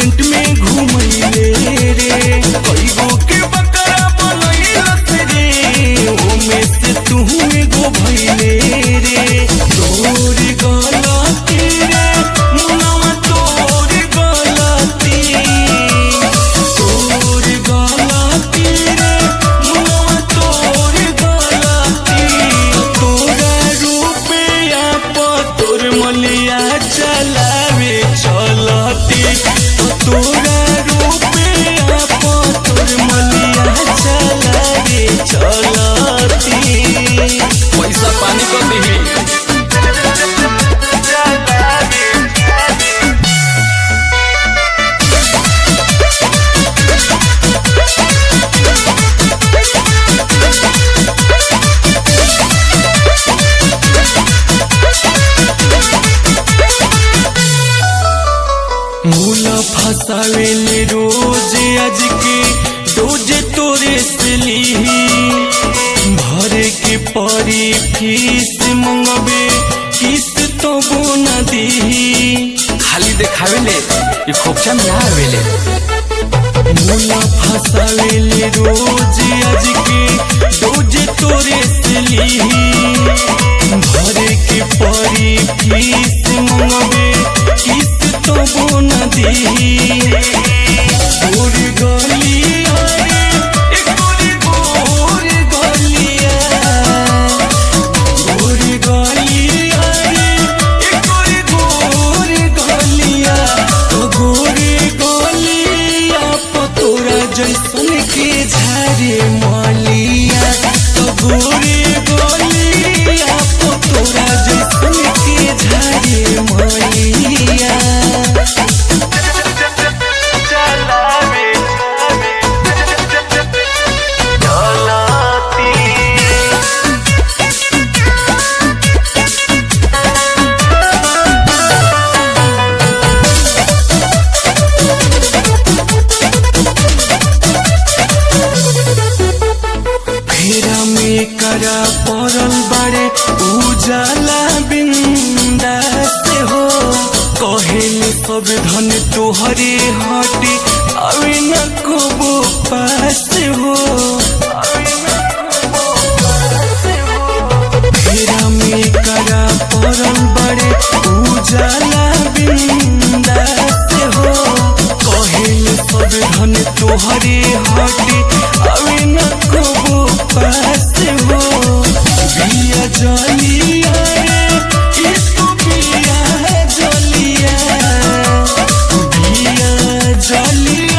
Restaurant में घूमैले रे कईगो के बकरा बनैलस रे ओमे से तू एगो भैले रे तोर गलती रे मुनवा तोर गलती तोर गलती रे मुनवा तोर गलती तोरा रुपया पर तोर मलिया चलावे चलती तोरा रुपया पर तोर मलिया चलावे चलती पैसा पानी कर दिही मूला फसावेले रोज आज के रोज तोरे से लीही भरे के परी फीस मंगबे किस्त तो बोना दीही खाली देखावेले ये खोपचा में ना आवेले मूला फसावेले रोज आज के रोज तोरे से लीही भरे के परी फीस मंगबे किस्त तो बोना दीही गोर गलिया रे, एक गोरी गोर गलिया। गोर गलिया रे, एक गोरी गोर गलिया। ओ गोरे गलिया प तोरा जैसन के झारे मलिया तो गोरे गलिया प तोरा जैसन के झारे मलिया फेरा में करा पड़ल बड़े उजाला बिंदा से हो कहेल सब धन तोहरे हटे अभी न कबो पास हो फेरा में करा पड़ल बड़े उजाला बिंदा से हो कहेल सब धन तोहरे हटे अभी न कबो पास हो बिया जलिया रे इसको बिया जलिया बिया जलिया